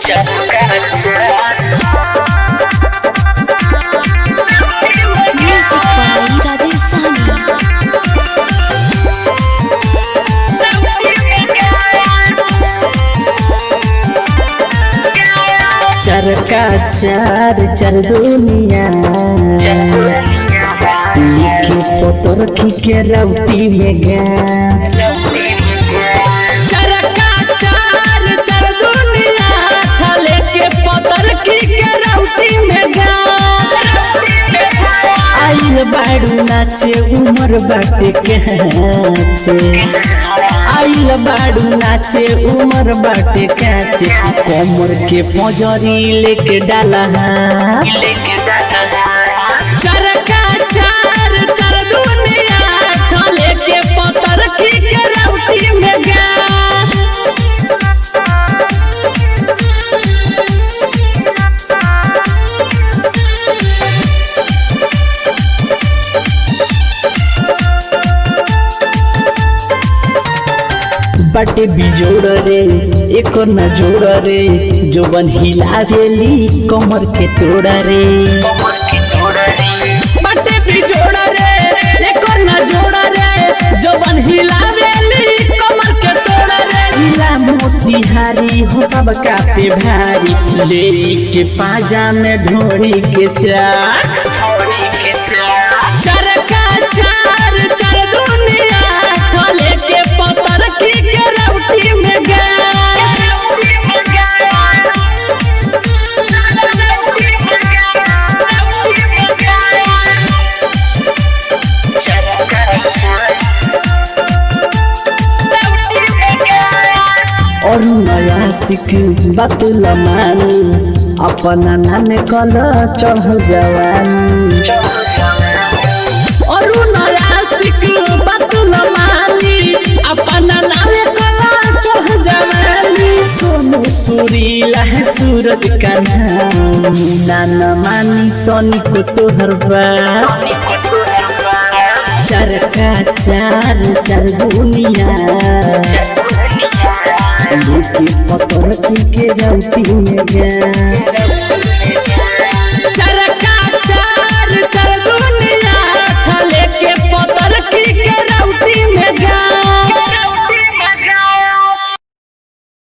Music by Rajesh Sahni. चरका चार चर दुनिया लिखे पोतर के रौटी में गा चरका चार चर दुनिया ढले के पोतर के रौटी में गा आइल बाड़ू नाचे उमर बाटे काचे आइल बाड़ू नाचे उमर बाटे काचे कमर के पजरी लेके डाला चरका चार चर दुनिया ढले के पोतर की के रौटी में गा बटे बिजोड़ रे एक न जोड़ रे जोबन हिलावेली कमर के तोड़ रे बटे बिजोड़ रे एक न जोड़ रे जोबन हिलावेली कमर के तोड़ रे जिला मोतिहारी हो सब कापे भारी ले के पाजा में ढोड़ी के चार चरका चार चर दुनिया ढले के पतर की के रौटी में गा और नया सीख बतल मानी अपना नाम कल चढ़ जवानी और नया सीख बतल मानी अपना नाम कल चढ़ जवानी सोनू सुरीला है सूरज का नाम नाना मानी तनिको तोहर बा चरका चार चार दुनिया लुकी पतर की के रौटी में गा